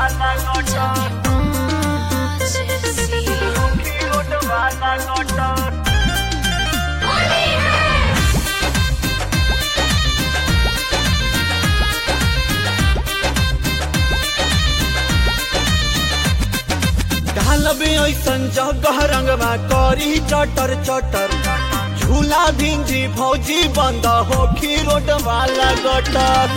ढालबे ऐसन जगह रंगवा करी चटर चटर झूला भिंजी भौजी बंद होखी रोड वाला गटर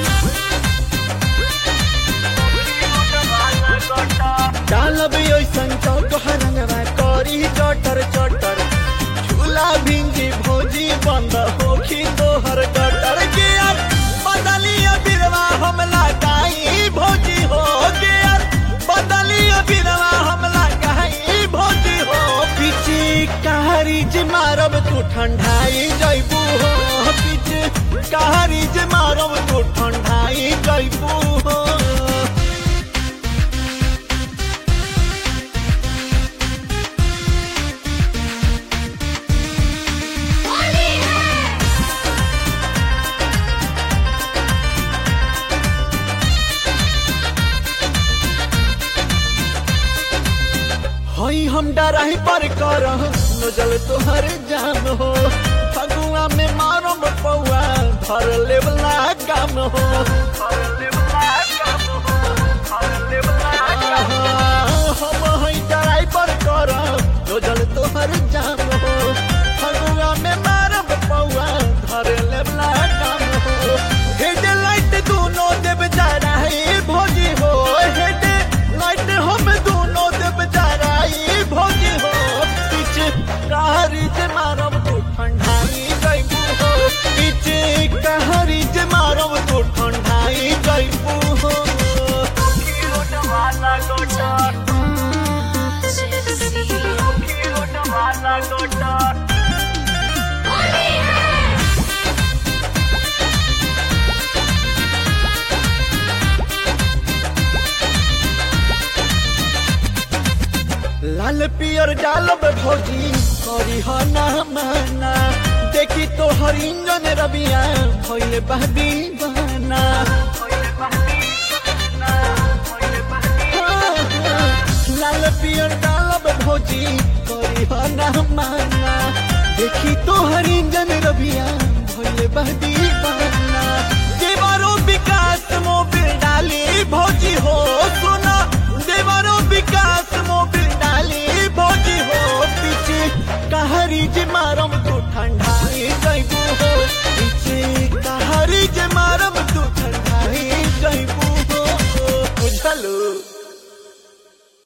डालबे ऐसन जगह रंगवा करी चटर चटर झूला भिंजी भौजी बंद होखी तोहर गटर के यार बदलिया बिरवा हम लगाई भौजी हो के यार बदलिया बिरवा हम लगाई भौजी हो पीछे कहारी जे मारब तू ठंडाई जैबू हो पीछे कहारी जे मारब तू ठंडाई जैबू हो हई हम डराही पर कर नजल तोहर जान हो फगुआ में मारम पौआ धर लेवला काम हो हम हई डराही पर कर नजल तोहर जान हो फगुआ में मारम पौआ धर लेवला काम हो हेड लाइट दोनों देव जराई भोजी हो हेड लाइट हम दोनों देव जराई भोजी हो पीछे कहारी जे मारब तो ठंडाई जैबू हो पीछे कहारी जे मारब तो ठंडाई जैबू हो लाल पियर डालब भौजी करी हो ना माना देखी तो हर इंजन रबिया भइले बहदी बहाना लाल पियर डालब भौजी करी हो ना माना देखी तो हर इंजन रबिया भइले बहदी बहाना देवारो विकास मोबिल डाली भौजी हो सुना देवारो विकास मोबिल डाली भौजी हो पीछे कहारी जे मारम तू ठंडाई जैबू हो पीछे कहारी जे मारम तू ठंडाई जैबू हो बुझलू